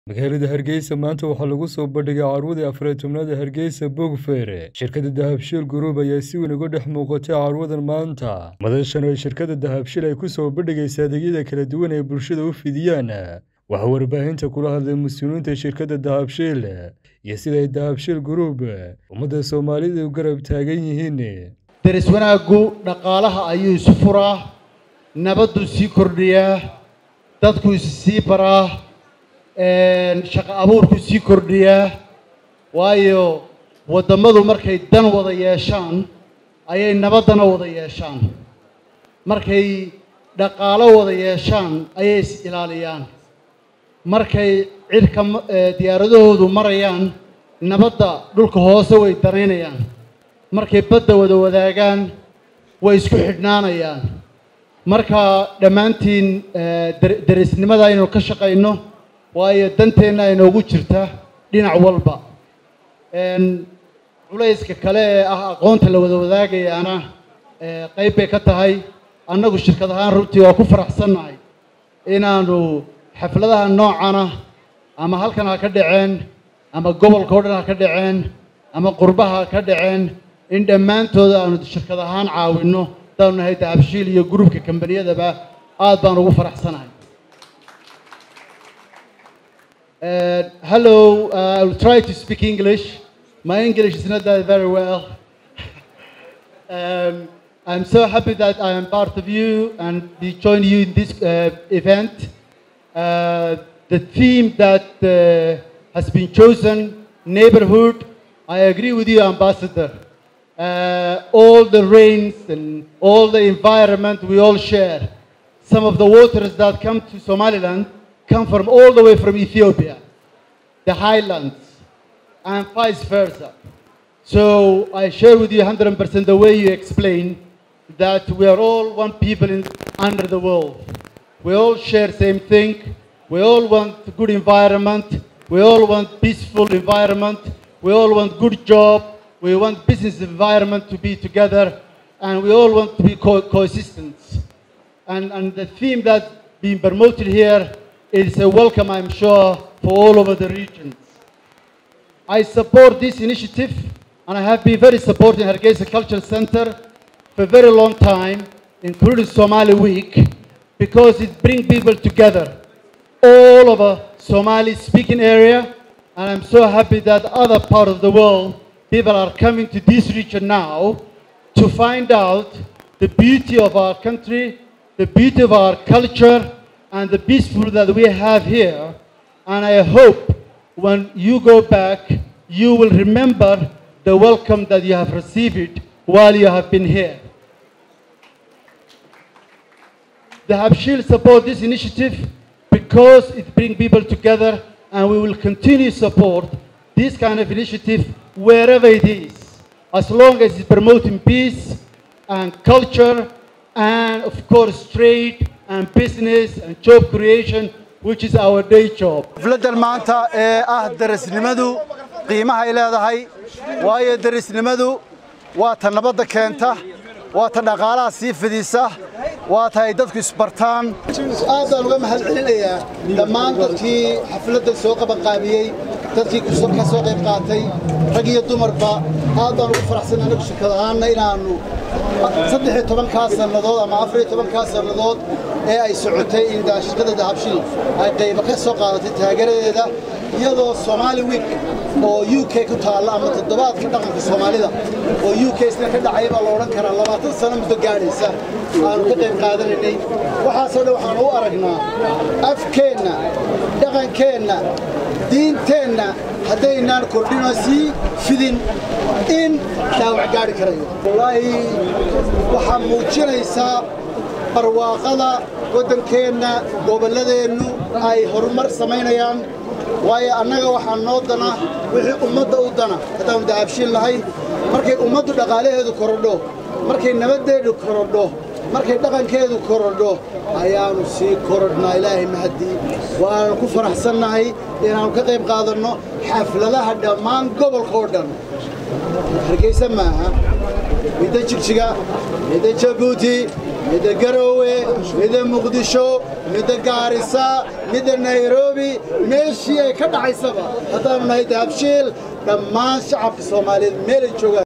magaalada hargeysa maanta waxaa lagu soo bandhigay carwadii afariy tobnaada hargeysa bogfere shirkadda dahabshiil group ayaa si weyn uga dhex muuqatay carwadan maanta madashan oo shirkadda dahabshiil ay ku soo bandhigaysa adeegyada kala duwan ee bulshada u fidiyaan waxaa warbaahinta kula hadlay mas-uuliyiinta shirkadda dahabshiil iyo sida ay dahabshiil group ummadda soomaalida u garab taagan yihiin deris wanaaggu dhaqaalaha ayuu isu furaa nabadduu sii kordhiyaa dadku is sii baraa shaqo abuurku sii kordhiyaa waayo waddammadu markay dan wada yeeshaan ayay nabaddana wada yeeshaan markay dhaqaalo wada yeeshaan ayay is ilaaliyaan markay cirka diyaaradahoodu marayaan nabadda dhulka hoose way danaynayaan markay badda wada wadaagaan way isku xidhnaanayaan marka dhammaantiin derisnimada aynu ka shaqayno waayo danteenna inoogu jirta dhinac walba culayska kale ee ah aqoonta la wada wadaagayaana qayb bay ka tahay annagu shirkad ahaan runtii waa ku faraxsannahay inaanu xafladaha noocana ama halkan ha ka dhaceen ama gobolka o dhan ha ka dhaceen ama qurbaha ha ka dhaceen in dhammaantooda aanu shirkad ahaan caawinno hadaanu nahay dahabshiil iyo gruubka kambaniyadaba aad baan ugu faraxsanahay Uh, hello, uh, I'll try to speak English. My English is not that very well. um, I'm so happy that I am part of you and be joining you in this uh, event. the theme that has been chosen, neighborhood, I agree with you, Ambassador. all the rains and all the environment we all share. Some of the waters that come to Somaliland come from all the way from Ethiopia, the highlands, and vice versa. So I share with you 100% the way you explain that we are all one people in, under the world. We all share same thing. We all want good environment. We all want peaceful environment. We all want good job. We want business environment to be together. And we all want to be co coexistent. And, and the theme that's being promoted here it's a welcome, I'm sure, for all over the regions. I support this initiative, and I have been very supporting Hargeisa Cultural Center for a very long time, including Somali Week, because it brings people together all over Somali-speaking area, and I'm so happy that other part of the world, people are coming to this region now to find out the beauty of our country, the beauty of our culture, and the peaceful that we have here. And I hope when you go back, you will remember the welcome that you have received while you have been here. The Habshil support this initiative because it brings people together and we will continue to support this kind of initiative wherever it is, as long as it's promoting peace and culture and of course trade and business and job creation which is our day job xafladan maanta ee ah darisnimadu qiimaha ay leedahay waayo darisnimadu waa ta nabadda keenta waa ta dhaqaalaha sii fidisa waa ta ay dadku isbartaan aad baan uga mahad celinayaa dhammaan dadkii xafladdan soo qabanqaabiyey dadkii ka soo qayb qaatay rag iyo dumarba aad baan ugu faraxsan anagu shirkad ahaanna inaannu saddex iyo tobankaa sannadood ama afar iyo tobankaa sannadood ee ay socotay in shirkadda dahabshil ay qaybo ka soo qaadatay taageeradeeda iyadoo Somali Week oo UK ku taalla ama toddobaadka dhaqanka Soomaalida oo UK isna ka dhacay baa la odhan karaa labaatan sano muddo gaadhaysa aanu ka qayb qaadanaynay waxaasoo dhan waxaan u aragnaa afkeenna dhaqankeenna diinteenna haddaynaan kordhinoo sii fidin in dhaawac gaadhi karayo wallaahi waxaa muujinaysaa barwaaqada waddankeenna gobolladeennu ay horumar samaynayaan waayo annaga waxaa noo dana wixii ummadda u dana haddaanu dahabshiin lahay markay ummaddu dhaqaalaheedu korodho markay nabaddeedu korodho markay dhaqankeedu korodho ayaannu sii korodhnaa ilaahay mahadii waanu ku faraxsannahay inaannu ka qayb qaadanno xafladaha dhammaan gobolka oo dhan hargeysa maaha midda jigjiga midda jabuuti midda garoowe midda muqdisho midda gaarisa midda nairobi meeshii ay ka dhacaysaba haddaanu nahay dahabshiil dhammaan shacabka soomaaliyeed meelay joogaan